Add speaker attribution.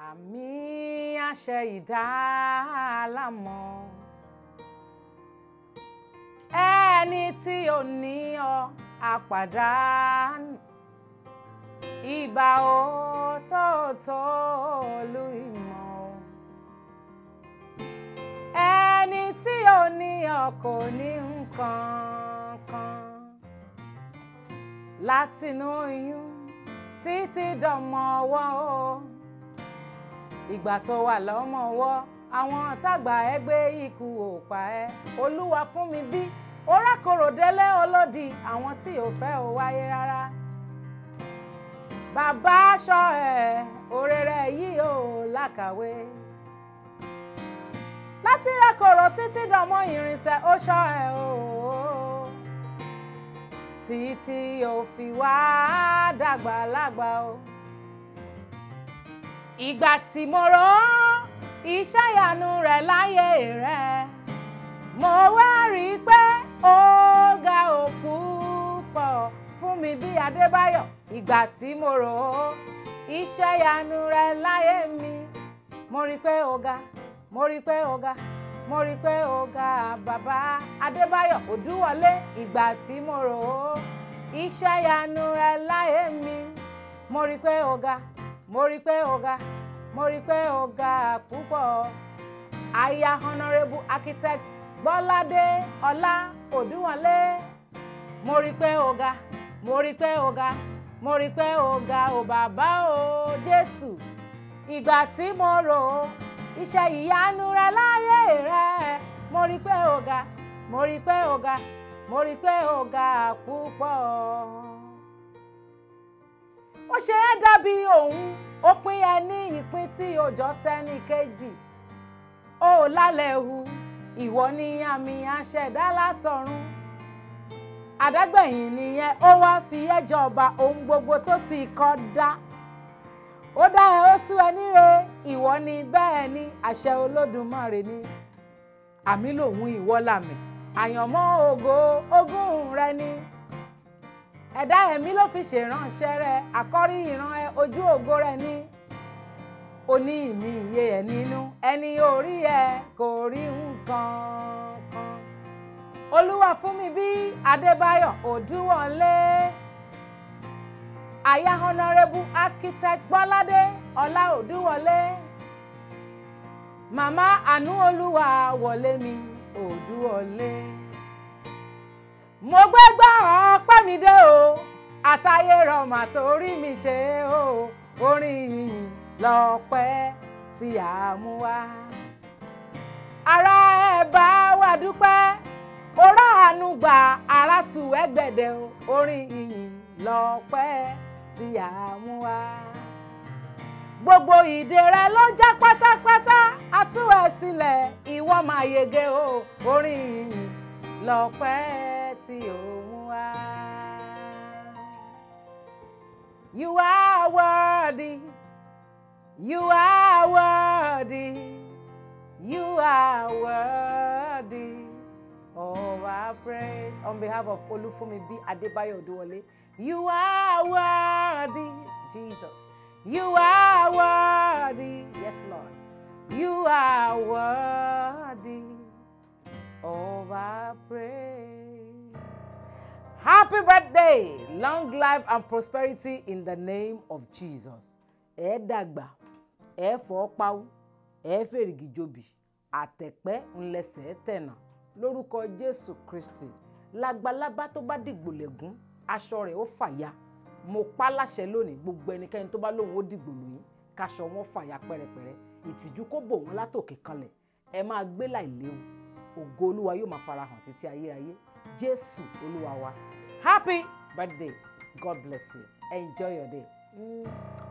Speaker 1: àmì àṣẹ ìdálámọ̀ ẹni tí ò ní ọ àpàdánù ìbà òtótó olú ìmọ̀ ẹni tí ò ní ọ kò ní nǹkan kan látinú oyún títí dọmọ ọwọ́ o ìgbà tó wà lọ́mọ ọwọ́ àwọn tágbà ẹgbẹ́ ikú ò pa ẹ́ olúwa fún mi bí orákòrò délé olódì àwọn tí ò fẹ́ ò wáyé rárá bàbá aṣọ ẹ̀ òrèrè yìí ò lákàwé láti rákòrò títí dọmọ ìrìnsẹ̀ ó ṣọ́ ẹ̀ o títí ò fi wá dàgbà lágbà o ìgbà tí mo rò ó iṣẹ́ ìyanu rẹ̀ láyé rẹ̀ mo wá rí i pé ó ga òkú pọ̀ fún mi bí Adébáyọ̀ ìgbà tí mo rò ó iṣẹ́ ìyanu rẹ̀ láyé mi mo rí i pé ó ga mo rí i pé ó ga mo rí i pé ó ga bàbá Adébáyọ̀ Òdúwọlé ìgbà tí mo rò ó iṣẹ́ ìyanu rẹ̀ láyé mi mo rí i pé ó ga mo rí i pé ó ga mo rí i pé ó ga púpọ̀ aya honourable architect Bọ́ládé Ọlá Òdúwọlé mo rí i pé ó ga mo rí i pé ó ga mo rí i pé ó ga ò bàbá o Jésù ìgbà tí mo rò ó iṣẹ́ ìyanu rẹ láyé rẹ mo rí i pé ó ga mo rí i pé ó ga mo rí i pé ó ga púpọ̀ ó ṣe é dàbí òun ó pín ẹ ní ìpín tí òjò tẹ́ni kejì ó lálẹ́ hu ìwọ ni àmì àṣẹ̀dá látọ̀run àdágbẹ̀yìn nìyẹn ó wá fi ẹ́ jọba ohun gbogbo tó ti kọ́ dá ó dá ẹ ó sú ẹ níre ìwọ ni bẹ́ẹ̀ ni àṣẹ olódùmarè ni àmì lòun ìwọ làmì àyànmọ́ ògo ogún rẹ ni ẹ̀dá ẹ̀mí ló fi ṣèránṣẹ́ rẹ àkọ́rí ìran ẹ ojú ògo rẹ ní oní ìmí iye ẹ nínú ẹni orí ẹ kò rí nǹkan kan olúwa fún mi bí adébáyọ̀ òdúwọlé aya honourable architect bọ́ládé ọlá òdúwọlé màmá àánú olúwa wọlé mi òdúwọlé mo gbé gbá ọpẹ́ mi dé o àtayé rọmà torí mi ṣe o orin yìnyín lọ́pẹ́ tí a mú wá. ara ẹ bá wa dúpẹ́ orá àánú gba ara tù ẹgbẹ̀dẹ̀ o orin yìnyín lọ́pẹ́ tí a mú wá. gbogbo ìdè rẹ ló já pátápátá a tú ẹ sílẹ̀ ìwọ máa yege o orin yìnyín lọ́pẹ́ tí ó mú wá. You are worthy. You are worthy. You are worthy of our praise. On behalf of Olufumi B. Adebayo Oduwole, you are worthy, Jesus. You are worthy. Yes, Lord. You are worthy of our praise. Happy birthday, long life and prosperity in the name of Jesus. Ẹ dàgbà, ẹ fọ́ pawú, ẹ fèrègì jobi, àtẹ̀pẹ́ ńlẹsẹ̀ tẹ̀nà lórúkọ Jésù Kristi. Lágbàlábá tó bá dìgbò lẹ́gún, aṣọ rẹ̀ ó fàya. Mo pa láṣẹ lónìí gbogbo ẹnikẹ́ni tó bá lóun ó dìgbò lóyún, káṣọ wọn fàya pẹ́rẹpẹ́rẹ. Ìtìjú kó bò wọ́n látòkè kanlẹ̀. Ẹ máa gbé láìléwu. Ògo Olúwa yóò máa farahàn títí ayérayé. Jésù Olúwa wa. Happy birthday. God bless you. Enjoy your day. Mm.